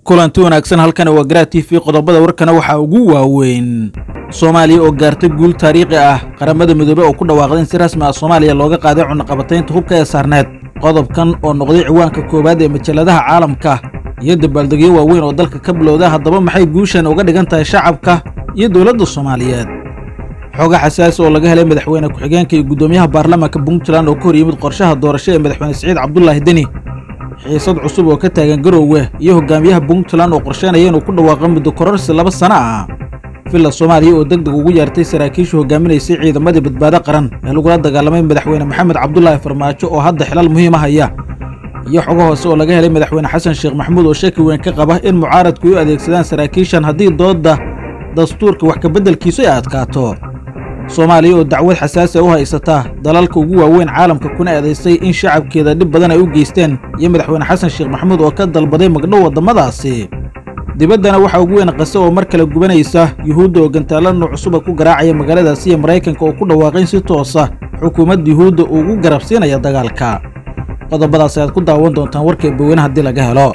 kulanti wanaagsan halkani waa garaa t v qodobada warkana waxaa ugu waaweyn soomaaliya oo gaartay guul taariikhi ah qaramada midoobey oo ku dhawaaqday in si rasmi ah soomaaliya looga qaaday cunaqabataynta hubka ee saarneed qodobkan oo noqday ciwaanka koowaad ee majalladaha caalamka iyo dabaaldegyo waaweyn oo dalka ka bilowda haddaba maxay guushan uga dhigan tahay shacabka iyo dowladda soomaaliyeed xooga xasaasi oo laga helay madaxweyne ku-xigeenka iyo guddoomiyaha baarlamaanka puntland oo ka hor yimid qorshaha doorasho ee madaxweyne siciid cabdulaahi deni xiisad cusub oo ka taagan garoowe iyo hogaamiyaha puntland oo qorsheynaya inuu ku dhawaaqo muddo kororsi laba sano ah villa soomaaliya oo deg deg ugu yeertay saraakiisha hogaaminaysay ciidamadii badbaado qaran ee lagula dagaalamay madaxweyne maxamed cabdulaahi farmaajo oo hadda xilal muhiima haya iyo xogo hoose oo laga helay madaxweyne xasan sheekh maxamuud oo shaki weyn ka qaba in mucaaradku ay u adeegsadaan saraakiishan haddii doodda dastuurka wax kabeddelkiisu ay adkaato soomaaliya oo dacwad xasaasi a u haysata dalalka ugu waaweyn caalamka kuna eedaysay in shacabkeeda dhib badan ay u geysteen iyo madaxweyne xasan sheekh maxamuud oo ka dalbaday magdhow waddamadaasi dibaddana waxaa ugu weyn qase oo mar kale gubanaysa yuhuudda oo gantaalla nooc cusuba ku garaacaya magaaladaasi iyo maraykanka oo ku dhawaaqay in si toosa xukuumadda yuhuudda ugu garabsiinaya dagaalka qodobadaas ayaad ku daawan doontaan warka eebaweyne haddii laga helo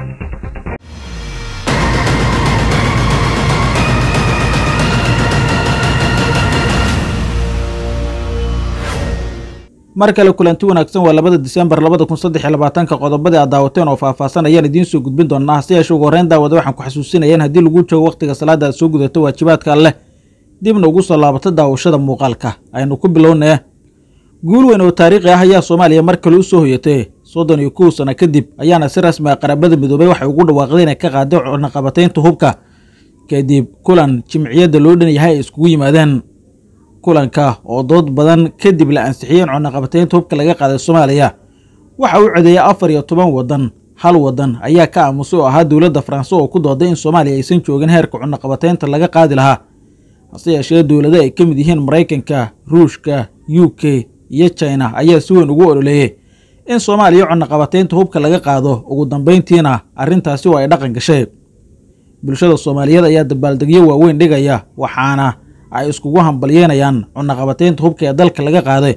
mar kale kulanti wanaagsan waa labada disembar labada kun saddex iyo labaatanka qodobadii aad daawateen oo faahfaahsan ayaan idiin soo gudbin doonaa hase yeeshe ugu horreyn daawada waxaan ku xasuusinaya in haddii lagu joogo wakhtiga salaada aad soo gudato waajibaadka alleh dibna ugu soo laabato daawashada muuqaalka aynu ku bilownee guul weyn oo taariikhi ah ayaa soomaaliya mar kale u soo hoyatay soddon iyo kow sano kadib ayaana si rasmi ah qarabada midoobey waxay ugu dhawaaqday inay ka qaaday cunaqabataynta hubka kadib kulan jimciyadda loo dhan yahay ay iskugu yimaadeen kulanka oo dood badan kadib la ansixiyey in cunaqabataynta hubka laga qaaday soomaaliya waxa uu codeeyay afar iyo toban waddan hal waddan ayaa ka aamusay oo ahaa dowladda faranse oo ku dooday in soomaaliya aysan joogin heerka cunaqabataynta laga qaadi lahaa hase yeeshee dowlado ay ka mid yihiin maraykanka ruushka u k iyo china ayaa si weyn ugu ololeeyey in soomaaliya cunaqabataynta hubka laga qaado ugu dambayntiina arrintaasi oo ay dhaqan gashay bulshada soomaaliyeed ayaa dabaaldegyo waaweyn dhigaya waxaana ay iskugu hambalyeynayaan cunaqabataynta hubka ee dalka laga qaaday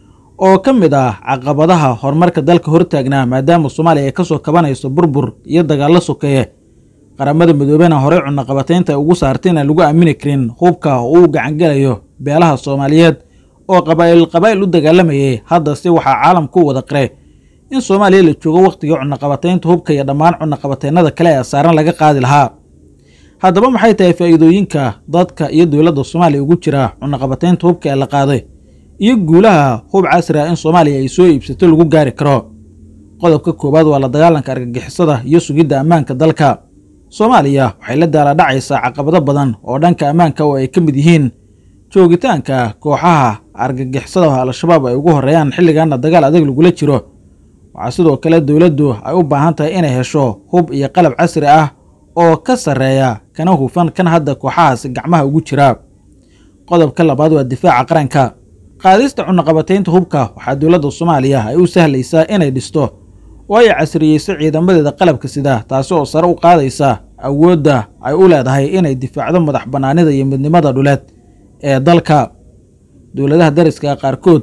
oo ka mid ah caqabadaha horumarka dalka hortaagnaa maadaama soomaaliya ay ka soo kabanayso burbur iyo dagaallo sokeeye qaramada midoobena horey cunaqabataynta ay ugu saartay inaan lagu aamini karin hubka oo uu gacangelayo beelaha soomaaliyeed oo qabaa'il qabaa'il u dagaalamayay haddase waxaa caalamku wada qiray in soomaaliya la joogo wakhtigii cunaqabataynta hubka iyo dhammaan cunaqabataynada kale ee saaran laga qaadi lahaa haddaba maxay tahay faa'iidooyinka dadka iyo dowladda soomaaliya ugu jira cunaqabataynta hubka ee la qaaday iyo guulaha hub casri ah in soomaaliya ay soo iibsato lagu gaari karo qodobka koowaad waa la dagaalanka argagixisada iyo sugidda ammaanka dalka soomaaliya waxay la daala dhacaysaa caqabado badan oo dhanka ammaanka oo ay ka mid yihiin joogitaanka kooxaha argagixisada al-shabaab ay ugu horreeyaan xilligaana dagaal adag lagula jiro waxaa sidoo kale dowladdu ay u baahan tahay inay hesho hub iyo qalab casri ah oo ka sarreeya kana hufan kan hadda kooxahaasi gacmaha ugu jira qodobka labaad waa difaaca qaranka qaadista cunaqabataynta hubka waxaa dowladda soomaaliya ay u sahlaysaa inay dhisto oo ay casriyeyso ciidamadeeda qalabka sida taasi oo sare u qaadaysa awoodda ay u leedahay inay difaacdo madax bannaanida iyo midnimada dhuleed ee dalka dowladaha dariska qaarkood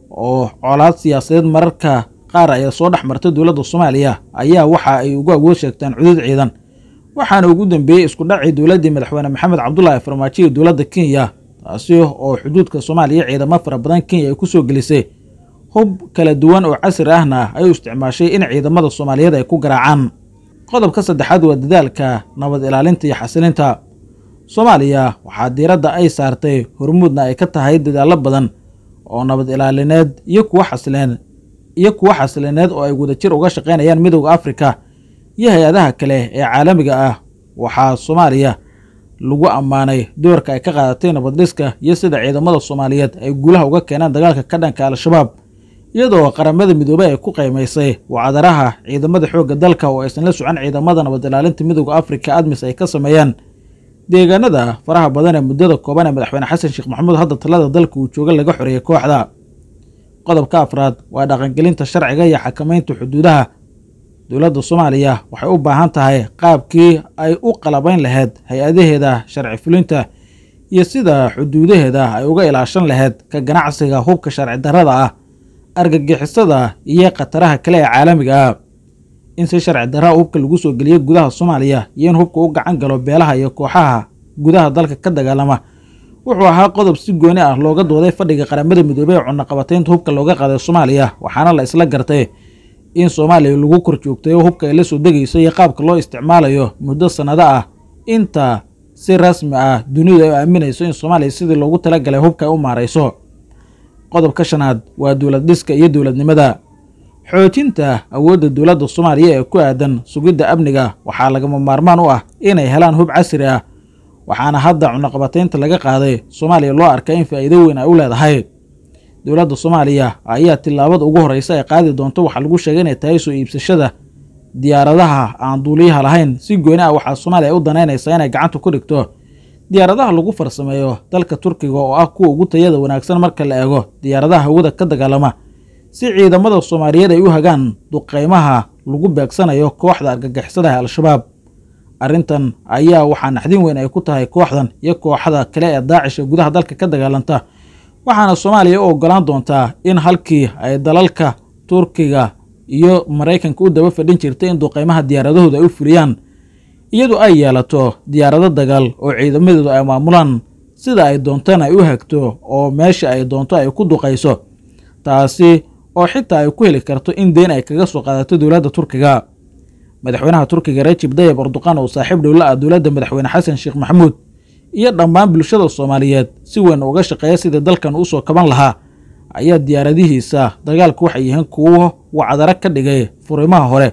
oo colaad siyaasadeed mararka qaar ayaa soo dhex marta dowladda soomaaliya ayaa waxa ay ugu awood sheegtaan cudud ciidan waxaana ugu dambeeyey isku dhacii dowladdii madaxweyne maxamed cabdulaahi farmaajo iyo dowladda kenya taasi oo xuduudka soomaaliya ciidamo fara badan kenya ay ku soo gelisay hub kala duwan oo casri ahna ay u isticmaashay in ciidamada soomaaliyeed ay ku garaacaan qodobka saddexaad waa dadaalka nabad ilaalinta iyo xasilinta soomaaliya waxaa diiradda ay saartay hormuudna ay ka tahay dadaallo badan oo nabad ilaalineed iyo kuwa xasileen iyo kuwa xasilineed oo ay wadajir uga shaqaynayaan midowda afrika iyo hay-adaha kale ee caalamiga ah waxaa soomaaliya lagu ammaanay doorka ay ka qaadatay nabaddhiska iyo sida ciidamada soomaaliyeed ay guulaha uga keenaan dagaalka ka dhanka al-shabaab iyadoo qaramada midoobey ay ku qaymaysay wacdaraha ciidamada xoogga dalka oo aysan la socon ciidamada nabad ilaalinta midowda afrika admis ay ka sameeyaan deegaanada faraha badan ee muddada kooban ee madaxweyne xasan sheekh maxamuud hadda talada dalka uu jooga laga xoreeyay kooxda qodobka afraad waa dhaqangelinta sharciga iyo xakamaynta xuduudaha dowladda soomaaliya waxay u baahan tahay qaabkii ay u qalabayn lahayd hay-adaheeda sharci fulinta iyo sida xuduudaheeda ay uga ilaashan lahayd ka ganacsiga hubka sharci darrada ah argagixisada iyo khataraha kale ee caalamiga ah in si sharci darraa hubka lagu soo geliyo gudaha soomaaliya iyo in hubka u gacan galo beelaha iyo kooxaha gudaha dalka ka dagaalama wuxuu ahaa qodob si gooni ah looga dooday fadhiga qaramada midoobey ee cunaqabataynta hubka looga qaaday soomaaliya waxaana la isla gartay in soomaaliya lagu kor joogtayo hubka ay la soo degayso iyo qaabka loo isticmaalayo muddo sannado ah inta si rasmi ah dunidu ay aaminayso in soomaaliya sidii loogu talagalay hubka ay u maarayso qodobka shanaad waa dowlad dhiska iyo dowladnimada xoojinta awoodda dowladda soomaaliya ee ku aadan sugidda amniga waxaa lagama maarmaan u ah inay helaan hub casri ah waxaana hadda cunaqabataynta laga qaaday soomaaliya loo arkaa in faa'iido weyn ay u leedahay dowladda soomaaliya ayaa tillaabada ugu horreysa ay qaadi doonto waxaa lagu sheegay inay tahay soo iibsashada diyaaradaha aan duuliyaha lahayn si gooni ah waxaa soomaaliya u danaynaysaa inay gacanta ku dhigto diyaaradaha lagu farsameeyo dalka turkiga oo ah kuwa ugu tayada wanaagsan marka la eego diyaaradaha hawada ka dagaalama si ciidamada soomaaliyeed ay u hagaan duqeymaha lagu beegsanayo kooxda argagixisada ee al-shabaab arrintan ayaa waxaa naxdin weyn ay ku tahay kooxdan iyo kooxda kale ee daacish ee gudaha dalka ka dagaalanta waxaana soomaaliya u ogolaan doontaa in halkii ay dalalka turkiga iyo maraykanka u daba fadhin jirtay in duqeymaha diyaaradahooda ay u fuliyaan iyadu ay yeelato diyaarado dagaal oo ciidamadeedu ay maamulaan sida ay doontana ay u hagto oo meesha ay doonto ay ku duqayso taasi oo xitaa ay ku heli karto in deyn ay kaga soo qaadato dowladda turkiga madaxweynaha turkiga rajib dayib erdoqan oo saaxiib dhowla ah dowladda madaxweyne xasan sheekh maxamuud iyo dhammaan bulshada soomaaliyeed si weyn uga shaqeeya sidii dalkan usoo kaban lahaa ayaa diyaaradihiisa dagaalku waxay yihiin kuwo wacdaro ka dhigay furimaha hore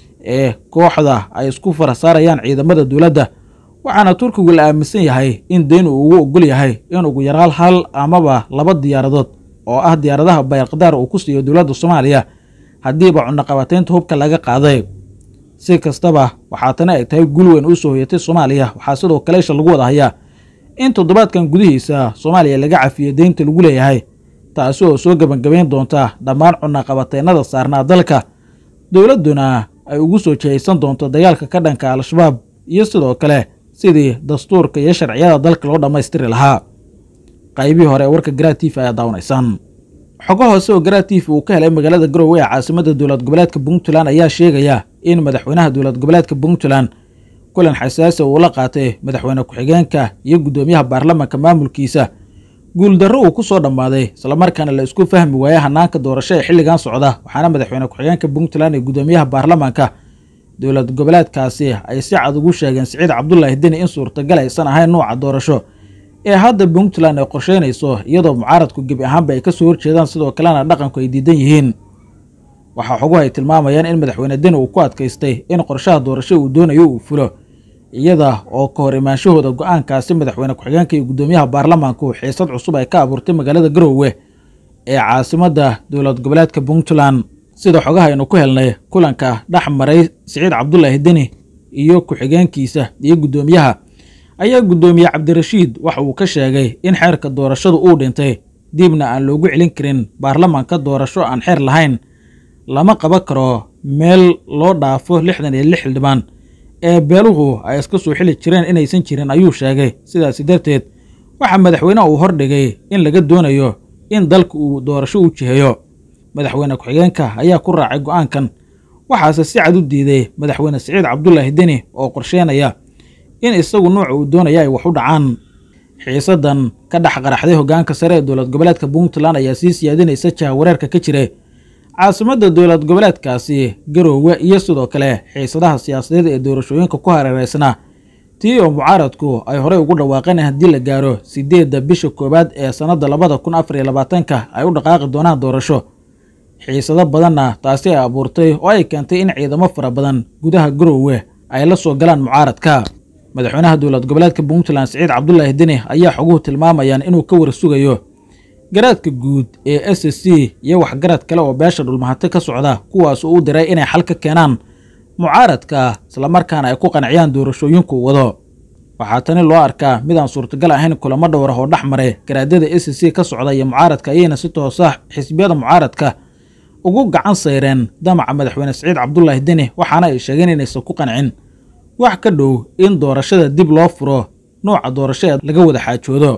ee kooxda ay isku farasaarayaan ciidamada dowladda waxaana turkigu la aaminsan yahay in deyn uu ugu ogol yahay in ugu yaraal hal amaba laba diyaaradood oo ah diyaaradaha bayalqadaar uu ku siiyo dowladda soomaaliya haddiiba cunaqabataynta hubka laga qaaday si kastaba waxaa tani ay tahay gul weyn u soo hoyatay soomaaliya waxaa sidoo kale isha lagu wada hayaa in toddobaadkan gudihiisa soomaaliya laga cafiyo deynta lagu leeyahay taasi oo soo gebangabayn doonta dhammaan cunaqabataynada saarnaa dalka dowladduna ay ugu soo jihaysan doonto dagaalka ka dhanka al-shabaab iyo sidoo kale sidii dastuurka iyo sharciyada dalka loo dhammaystiri lahaa qaybihii hore ee warka garaatiif ayaa daawanaysaan xogo hoose oo garaatiif uu ka helay magaalada garowe ee caasimadda dowlad goboleedka puntland ayaa sheegaya in madaxweynaha dowlad goboleedka puntland kulan xasaasi uu la qaatay madaxweyne ku-xigeenka iyo guddoomiyaha baarlamaanka maamulkiisa guuldarro uu ku soo dhammaaday islamarkaana la isku fahmi waayey hanaanka doorasho ee xilligan socda waxaana madaxweyne ku-xigeenka puntland iyo guddoomiyaha baarlamaanka dowlad goboleedkaasi ay si cad ugu sheegeen siciid cabdulaahi deni in suurtagal aysan ahayn nuuca doorasho ee hadda puntland ay qorsheynayso iyadoo mucaaradku gebi ahaanba ay ka soo horjeedaan sidoo kalena dhaqanku ay diidan yihiin waxaa xoguhu ay tilmaamayaan in madaxweyne deni uu ku adkaystay in qorshaha doorasho uu doonayo uu fulo iyada oo ka hor imaanshahooda go-aankaasi madaxweyne ku-xigeenka iyo guddoomiyaha baarlamaanku xiisad cusub ay ka abuurtay magaalada garowe ee caasimadda dowlad goboleedka puntland sida xogaha aynu ku helnay kulanka dhex maray siciid cabdulaahi deni iyo ku-xigeenkiisa iyo guddoomiyaha ayaa guddoomiye cabdirashiid waxa uu ka sheegay in xeerka doorashadu uu dhintay dibna aan loogu celin karin baarlamaanka doorasho aan xeer lahayn lama qaban karo meel loo dhaafo lixdan iyo lix xildhibaan ee beeluhu ay iska soo xili jireen inaysan jirin ayuu sheegay sidaasi darteed waxaa madaxweyneha uu hordhigay in laga doonayo in dalka uu doorasho u jiheeyo madaxweyne ku-xigeenka ayaa ku raacay go'aankan waxaase si cad u diiday madaxweyne siciid cabdulaahi deni oo qorsheynaya in isagu nuuca uu doonaya ay wax u dhacaan xiisadan ka dhex qaraxday hoggaanka sare ee dowlad goboleedka puntland ayaa sii siyaadinaysa jaha wareerka ka jiray caasimadda dowlad goboleedkaasi garoowe iyo sidoo kale xiisadaha siyaasadeed ee doorashooyinka ku hareereysnaa tii oo mucaaradku ay horey ugu dhawaaqeen in haddii la gaaro siddeedda bisha koowaad ee sannadda labada kun afar iyo labaatanka ay u dhaqaaqi doonaan doorasho xiisado badanna taasi ay abuurtay oo ay keentay in ciidamo fara badan gudaha garoowe ay la soo galaan mucaaradka madaxweynaha dowlad goboleedka puntland siciid cabdulaahi deni ayaa xoguhu tilmaamayaan inuu ka war sugayo garaadka guud ee s c iyo waxgarad kale oo beesha dhulmahate ka socda kuwaas uu u diray inay xal ka keenaan mucaaradka islamarkaana ay ku qanciyaan doorashooyinku wado waxaa tani loo arkaa mid aan suurtagal ahayn kulamo dhowrah oo dhex maray garaadada s c ka socda iyo mucaaradka ayayna si toosa xisbiyada mucaaradka ugu gacan sayreen damaca madaxweyne siciid cabdulaahi deni waxaana ay sheegeen inaysan ku qancin wax ka dhow in doorashada dib loo furo nuuca doorasho ee laga wada xaajoodo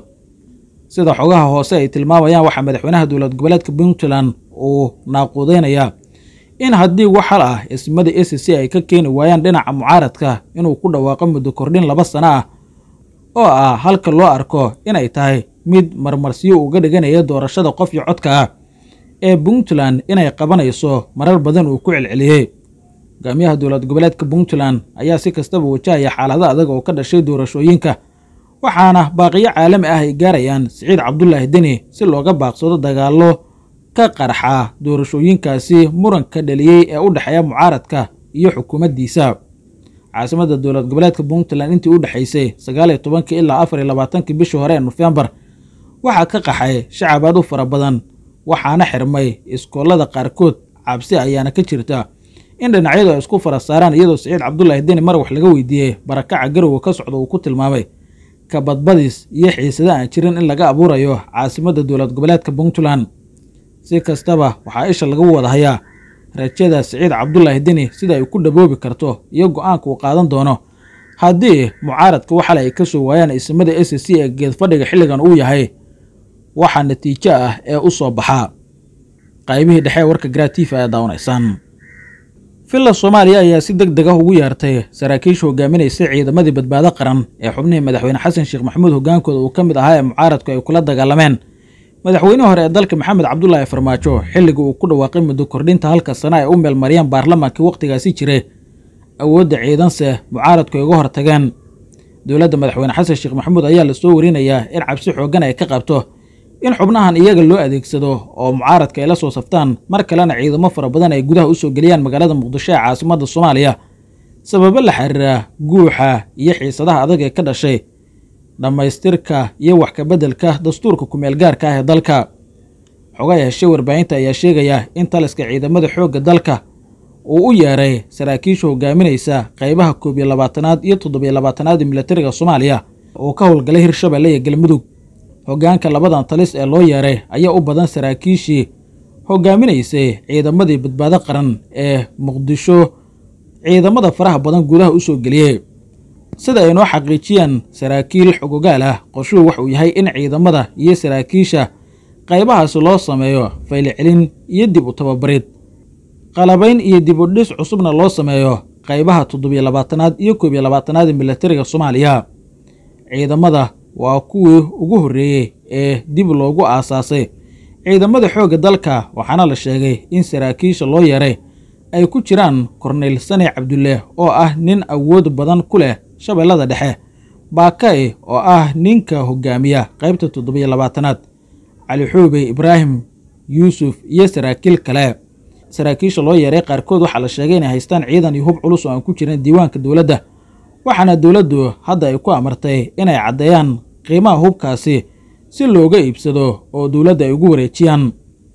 sida xogaha hoose ay tilmaamayaan waxaa madaxweynaha dowlad goboleedka puntland uu naaquudeynayaa in haddii wax hal ah ismada a c c ay ka keeni waayaan dhinaca mucaaradka inuu ku dhawaaqo muddo kordhin laba sano ah oo ah halka loo arko inay tahay mid marmarsiyo uga dhiganaya doorashada qof iyo codka ah ee puntland inay qabanayso marar badan uu ku celceliyey hogaamiyaha dowlad goboleedka puntland ayaa si kastaba wajahaya xaalado adag oo ka dhashay doorashooyinka waxaana baaqiyo caalami ah ay gaarayaan siciid cabdulaahi deni si looga baaqsado dagaallo ka qarxa doorashooyinkaasi muranka dhaliyey ee u dhexeeya mucaaradka iyo xukuumaddiisa caasimadda dowlad goboleedka puntland intii u dhexaysay sagaaliyo tobankii ilaa afar iyo labaatankii bishii hore ee nofembar waxaa ka qaxay shacab aad u fara badan waxaana xirmay iskoolada qaarkood cabsi ayaana ka jirta in dhinacyadu ay isku fara saaraan iyadoo siciid cabdulaahi deni mar wax laga weydiiyey barakaca garowe ka socda uu ku tilmaamay kabadbadis iyo xiisada aan jirin in laga abuurayo caasimadda dowlad goboleedka puntland si kastaba waxaa isha laga wada hayaa rajada siciid cabdulaahi deni sida ay ku dhaboobi karto iyo go-aanka uu qaadan doono haddii mucaaradka waxale ay ka soo waayaan ismada a c c ee geedfadhiga xilligan uu yahay waxaa natiijo ah ee u soo baxaa qaybihii dhexe ee warka gratifa ayaa daawanaysaan villa soomaaliya ayaa si deg deg ah ugu yeertay saraakiisha hogaaminaysa ciidamadii badbaado qaran ee xubnihii madaxweyne xasan sheekh maxamuud hogaankooda uu ka mid ahaa ee mucaaradku ay kula dagaalameen madaxweynihii hore ee dalka maxamed cabdulaahi farmaajo xilligii uu ku dhawaaqay muddo kordhinta halka sana ay u meelmariyeen baarlamaankii wakhtigaasi jiray awoodda ciidanse mucaaradku ay uga hortageen dowladda madaxweyne xasan sheekh maxamuud ayaa la soo warinayaa in cabsi xooggan ay ka qabto in xubnahan iyaga loo adeegsado oo mucaaradka ay la soo saftaan mar kalena ciidamo fara badan ay gudaha u soo geliyaan magaalada muqdisho ee caasimadda soomaaliya sababo la xiriira guuxa iyo xiisadaha adag ee ka dhashay dhammaystirka iyo wax kabeddelka dastuurka kumeel gaarka ah ee dalka xogay heshay warbaahinta ayaa sheegaya in taliska ciidamada xoogga dalka uu u yeeray saraakiisha hogaaminaysa qaybaha koob iyo labaatanaad iyo toddobiyo labaatanaad ee milatariga soomaaliya oo ka howlgalay hirshabelle iyo galmudug hoggaanka labadan talis ee loo yeeray ayaa u badan saraakiishii hogaaminaysay ciidamadii badbaado qaran ee muqdisho ciidamada faraha badan gudaha u soo geliyey sida ay noo xaqiijiyeen saraakiil xogogaal ah qorshuhu waxuu yahay in ciidamada iyo saraakiisha qaybahaasi loo sameeyo faylicelin iyo dib u tababarid qalabayn iyo dib u dhis cusubna loo sameeyo qaybaha toddobiyo labaatanaad iyo koob iyo labaatanaad ee milatariga soomaaliya ciidamada waa kuwii ugu horreeyey ee dib loogu aasaasay ciidamada xoogga dalka waxaana la sheegay in saraakiisha loo yeeray ay ku jiraan korneyl sani cabdulle oo ah nin awood badan ku leh shabeellada dhexe baakay oo ah ninka hogaamiya qaybta toddobiyo labaatanaad cali xuubey ibraahim yuusuf iyo saraakiil kale saraakiisha loo yeeray qaarkood waxaa la sheegay inay haystaan ciidan iyo hub culus oo aan ku jirin diiwaanka dowladda waxaana dowladdu hadda ay ku amartay inay caddeeyaan qiimaha hubkaasi si looga iibsado oo dowladda ay ugu wareejiyaan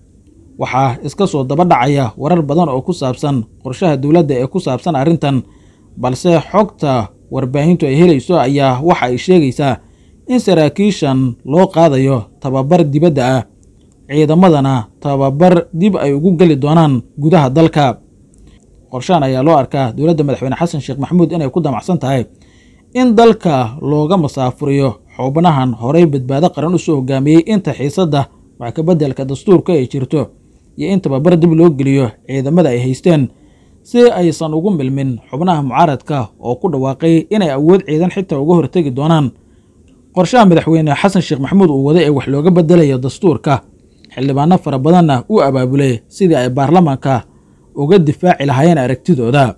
waxaa iska soo daba dhacaya warar badan oo ku saabsan qorshaha dowladda ee ku saabsan arrintan balse xogta warbaahintu ay helayso ayaa waxa ay sheegaysaa in saraakiishan loo qaadayo tababar dibadda ah ciidamadana tababar dib ay ugu geli doonaan gudaha dalka qorshahan ayaa loo arkaa dowladda madaxweyne xasan sheekh maxamuud inay ku damacsan tahay in dalka looga masaafuriyo xubnahan horey badbaado qaran u soo hogaamiyey inta xiisadda wax kabeddelka dastuurka ay jirto iyo in tababar dib loo geliyo ciidamada ay haysteen si aysan ugu milmin xubnaha mucaaradka oo ku dhawaaqay inay awood ciidan xitaa uga hortegi doonaan qorshaha madaxweyne xasan sheekh maxamuud uu waday ee wax looga bedelayo dastuurka xildhibaano fara badanna u abaabulay sidii ay baarlamaanka uga difaaci lahaayeen aragtidooda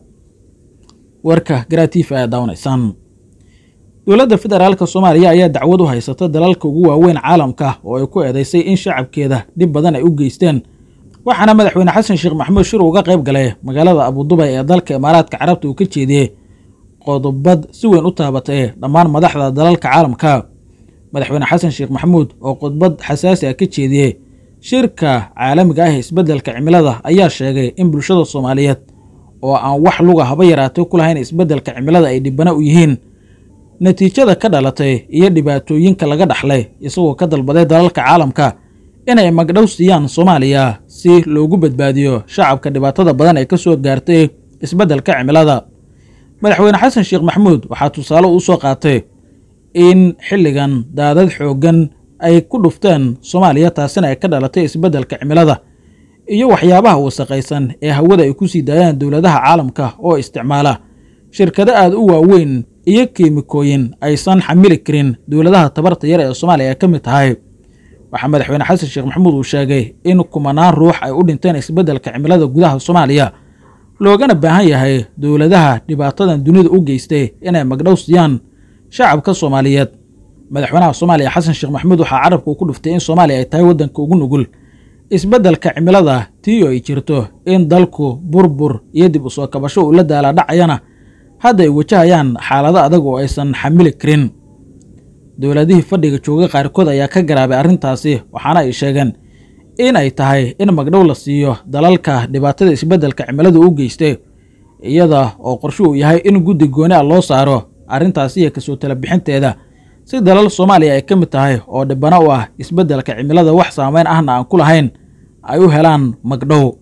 warka garatiifa ayaa daawanaysaan dowladda federaalka soomaaliya ayaa dacwad u haysata dalalka ugu waaweyn caalamka oo ay ku eedaysay in shacabkeeda dhib badan ay u geysteen waxaana madaxweyne xasan sheekh maxamuud shir uga qayb galay magaalada abudubay ee dalka imaaraadka carabta uu ka jeediyey qodobad si weyn u taabatay dhammaan madaxda dalalka caalamka madaxweyne xasan sheekh maxamuud oo khudbad xasaasi ah ka jeediyey shirka caalamiga ah ee isbeddelka cimilada ayaa sheegay in bulshada soomaaliyeed oo aan wax luga haba yaraatay ku lahayn isbeddelka cimilada ay dhibana u yihiin natiijada ka dhalatay iyo dhibaatooyinka laga dhaxlay isagoo ka dalbaday dalalka caalamka inay magdhow siiyaan soomaaliya si loogu badbaadiyo shacabka dhibaatada badan ee ka soo gaartay isbeddelka cimilada madaxweyne xasan sheekh maxamuud waxaa tusaale u soo qaatay in xilligan daadad xooggan ay ku dhufteen soomaaliya taasina ay ka dhalatay isbeddelka cimilada iyo waxyaabaha wasaqaysan ee hawada ay ku sii daayaan dowladaha caalamka oo isticmaala shirkado aad u waaweyn iyo kiimikooyin aysan xamili karin dowladaha tabarta yar ee soomaaliya ay ka mid tahay waxaa madaxweyne xasan sheekh maxamuud uu sheegay in kumanaan ruux ay u dhinteen isbeddelka cimilada gudaha soomaaliya loogana baahan yahay dowladaha dhibaatadan dunida u geystay inay magdhow siiyaan shacabka soomaaliyeed madaxweynaha soomaaliya xasan sheekh maxamuud waxaa carabka uu ku dhuftay in soomaaliya ay tahay waddanka ugu nugul isbeddelka cimilada tii oo ay jirto in dalku burbur iyo dib u soo kabasho uu la daala dhacayana hadda ay wajahayaan xaalado adag oo aysan xamili karin dowladihii fadhiga jooga qaarkood ayaa ka garaabay arrintaasi waxaana ay sheegeen in ay tahay in magdhow la siiyo dalalka dhibaatada isbeddelka cimilada u geystay iyada oo qorshe uu yahay in guddi gooni a loo saaro arrintaasi iyo kasoo tala bixinteeda si dalal soomaaliya ay ka mid tahay oo dhibana u ah isbeddelka cimilada wax saameyn ahna aan ku lahayn ay u helaan magdhow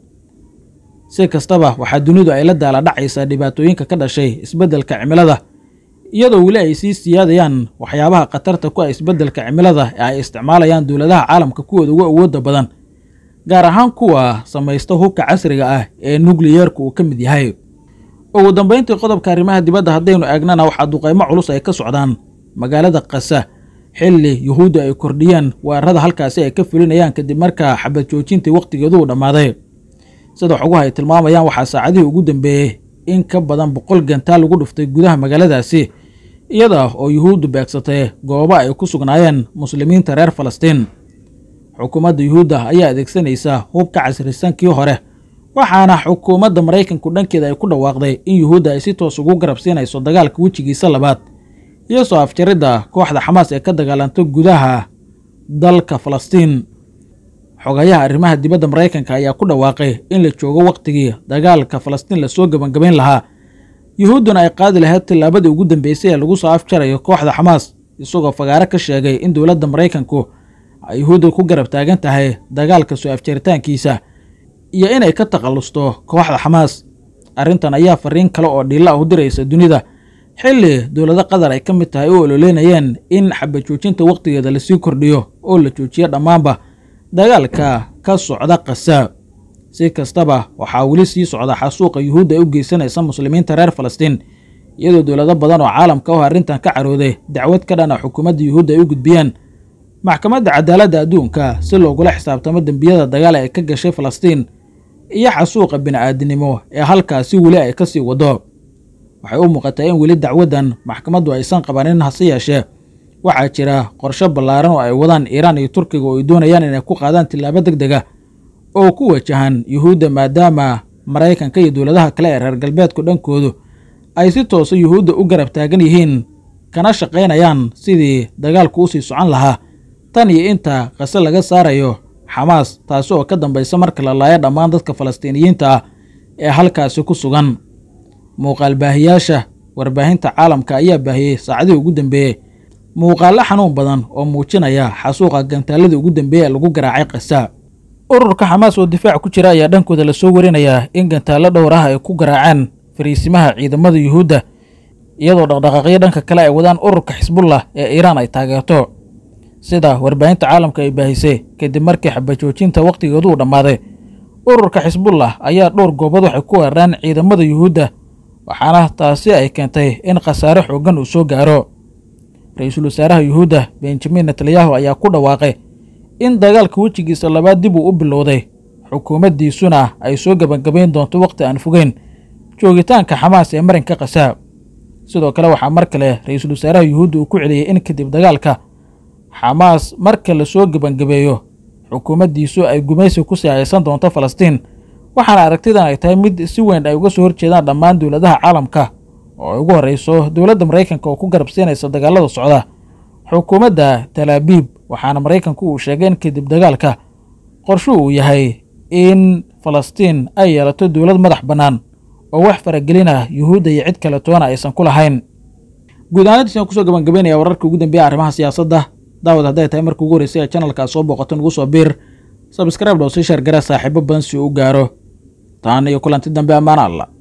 si kastaba waxaa dunidu ay la daala dhacaysaa dhibaatooyinka ka dhashay isbeddelka cimilada iyadoo weli ay sii siyaadayaan waxyaabaha khatarta ku ah isbeddelka cimilada ee ay isticmaalayaan dowladaha caalamka kuwooda ugu awoodda badan gaar ahaan kuwa samaysta hubka casriga ah ee nukliyeerku uu ka mid yahay ugu dambayntii qodobka arrimaha dibadda haddaynu eegnana waxaa duqaymo culus ay ka socdaan magaalada kasa xilli yuhuudda ay kordhiyeen weerarada halkaasi ay ka fulinayaan kadib markaa xabad joojintii wakhtigeedu uu dhammaaday sida xoguhu ay tilmaamayaan waxaa saacadihii ugu dambeeyey in ka badan boqol gantaal lagu dhuftay gudaha magaaladaasi iyada oo yuhuuddu beegsatay goobo ay ku sugnaayeen muslimiinta reer falastiin xukuumadda yuhuudda ayaa adeegsanaysa hub ka casrisan kii hore waxaana xukuumadda maraykanku dhankeeda ay ku dhawaaqday in yuhuudda ay si toos ugu garab siinayso dagaalka wejigiisa labaad iyo soo afjaridda kooxda xamaas ee ka dagaalanta gudaha dalka falastiin xogayaha arrimaha dibadda maraykanka ayaa ku dhawaaqay in la joogo wakhtigii dagaalka falastiin lasoo gebangabayn lahaa yuhuudduna ay qaadi lahayd tillaabadii ugu dambeysay ee lagu soo afjarayo kooxda xamaas isagoo fagaare ka sheegay in dowladda maraykanku ay yuhuudda ku garab taagan tahay dagaalka soo afjaritaankiisa iyo inay ka takhallusto kooxda xamaas arrintan ayaa fariin kale oo dhiilla ah u diraysa dunida xilli dowlado qatar ay ka mid tahay u ololeynayeen in xabad joojinta wakhtigeeda lasii kordhiyo oo la joojiyo dhammaanba dagaalka ka socda kasa si kastaba waxaa weli sii socda xasuuqa yuhuudda ay u geysanaysa muslimiinta reer falastiin iyadoo dowlado badan oo caalamka oo arrintan ka carooday dacwad ka dhana xukuumadda yuhuudda ay u gudbiyeen maxkamadda cadaaladda adduunka si loogula xisaabtamo dembiyada dagaal ee ka gashay falastiin iyo xasuuqa bini'aadinimo ee halkaasi weli ay ka sii wado waxay u muuqataa in weli dacwaddan maxkamaddu aysan qabanin hase yeeshee waxaa jira qorshe ballaaran oo ay wadaan iiraan iyo turkiga oo ay doonayaan inay ku qaadaan tillaabo deg deg ah oo ku wajahan yuhuudda maadaama maraykanka iyo dowladaha kale ee reer galbeedku dhankoodu ay si toosa yuhuudda u garab taagan yihiin kana shaqaynayaan sidii dagaalku u sii socon lahaa tan iyo inta qase laga saarayo xamaas taasi oo ka dambaysa marka la laayo dhammaan dadka falastiiniyiinta ah ee halkaasi ku sugan muuqaal baahiyaasha warbaahinta caalamka ayaa baahiyey saacadihii ugu dambeeyey muuqaallo xanuun badan oo muujinaya xasuuqa gantaaladii ugu dambeeye ee lagu garaacay kasa ururka xamaas oo difaac ku jira ayaa dhankooda lasoo warinayaa in gantaallo dhowr ah ay ku garaaceen fariisimaha ciidamada yuhuudda iyadoo dhaqdhaqaaqyo dhanka kale ay wadaan ururka xisbullah ee iiraan ay taageerto sida warbaahinta caalamka ay baahisay kadib markii xabajoojinta wakhtigeedu uu dhammaaday ururka xisbullah ayaa dhowr goobood waxay ku weerareen ciidamada yuhuudda waxaana taasi ay keentay in khasaare xooggan uu soo gaaro ra-iisul wasaaraha yuhuudda benjamin netanyahu ayaa ku dhawaaqay in dagaalka wejigiisa labaad dib uu u bilowday xukuumaddiisuna ay soo gebangabayn doonto wakhti aan fogeyn joogitaanka xamaas ee marinka khasaa sidoo kale waxaa mar kale ra-iisul wasaaraha yuhuudda uu ku celiyey in kadib dagaalka xamaas marka la soo gebangabeeyo xukuumaddiisu ay gumaysi ku sii haysan doonto falastiin waxaana aragtidan ay tahay mid si weyn ay uga soo horjeedaan dhammaan dowladaha caalamka oo ay ugu horreyso dowladda maraykanka oo ku garab siinaysa dagaalada socda xukuumadda talaabiib waxaana maraykanku uu sheegay in kadib dagaalka qorshu uu yahay in falastiin ay yeelato dowlad madax bannaan oo wax faragelina yuhuudda iyo cid kale toona aysan ku lahayn guud ahaantiisaan kusoo gabagabaynaya wararka ugu dambeeya arrimaha siyaasadda daawad hadday tahay marka ugu horreysay ee channalkaa soo booqato nagu soo biir sabskraibe dhoo sii sheergara saaxiibo badan si uu u gaaro taan iyo kulanti dambe ammaan alla